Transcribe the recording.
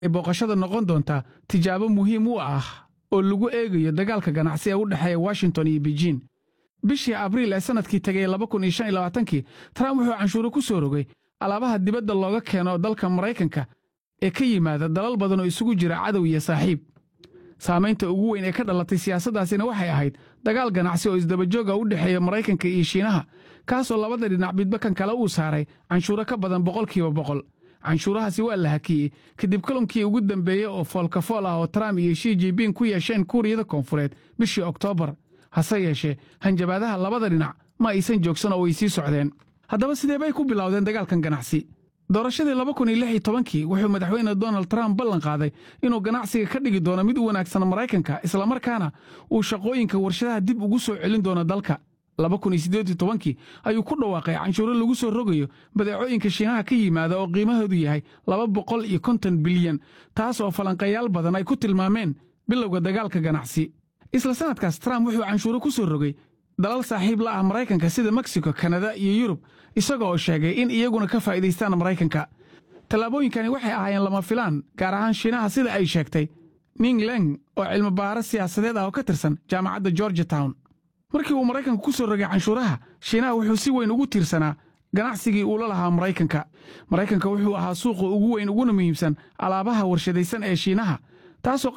booqashada noqon doontaa tijaabo muhiim u ah oo lagu eegayo dagaalka ganacsi ee u dhexeeya washington iyo beijin bishii abriil ee sannadkii tegay kii trump wuxuu canshuuro ku soo rogay alaabaha dibadda looga keeno dalka maraykanka ee ka yimaada dalal badan oo isugu jira cadow iyo saaxiib saamaynta ugu weyn ee ka dhalatay siyaasaddaasina waxay ahayd dagaal ganacsi oo isdabajooga u dhexeeya maraykanka iyo shiinaha kaasoo labada dhinac midba kan kale uu saaray canshuuro ka badan boqolkiiba boqol canshuurahaasi waa la hakiyey kadib kulankii ugu dambeeyey oo foolkafool ah oo trump iyo shi jinbing ku yeesheen kuuriyada koonfureed bishii oktoobar hase yeeshee hanjabaadaha labada dhinac ma aysan joogsan oo way sii socdeen haddaba sidee bay ku bilowdeen dagaalkan ganacsi doorashadii kii wuxuu madaxweyne donald trump ballan qaaday inuu ganacsiga ka dhigi doono mid u wanaagsan maraykanka islamarkaana uu shaqooyinka warshadaha dib ugu soo celin doono dalka kii ayuu ku dhawaaqay canshuuro lagu soo rogayo badeecooyinka shiinaha ka yimaada oo qiimahoodu yahay bilyan taas oo falanqayaal badan ay ku tilmaameen bilowga dagaalka ganacsi isla sannadkaas trump wuxuu canshuuro ku soo rogay dalal saaxiib la ah maraykanka sida meksiko kanada iyo yurub isaga oo sheegay in iyaguna ka faa'iidaystaan maraykanka tallaabooyinkani waxay ahaayeen lama filaan gaar ahaan shiinaha sida ay sheegtay ning leng oo cilmibaaro siyaasadeed ah oo ka tirsan jaamacadda georgia town markii uu maraykanka ku soo rogay canshuuraha shiinaha wuxuu si weyn ugu tiirsanaa ganacsigii uu la lahaa maraykanka maraykanka wuxuu ahaa suuqa ugu weyn uguna muhiimsan alaabaha warshadaysan ee shiinaha taasoo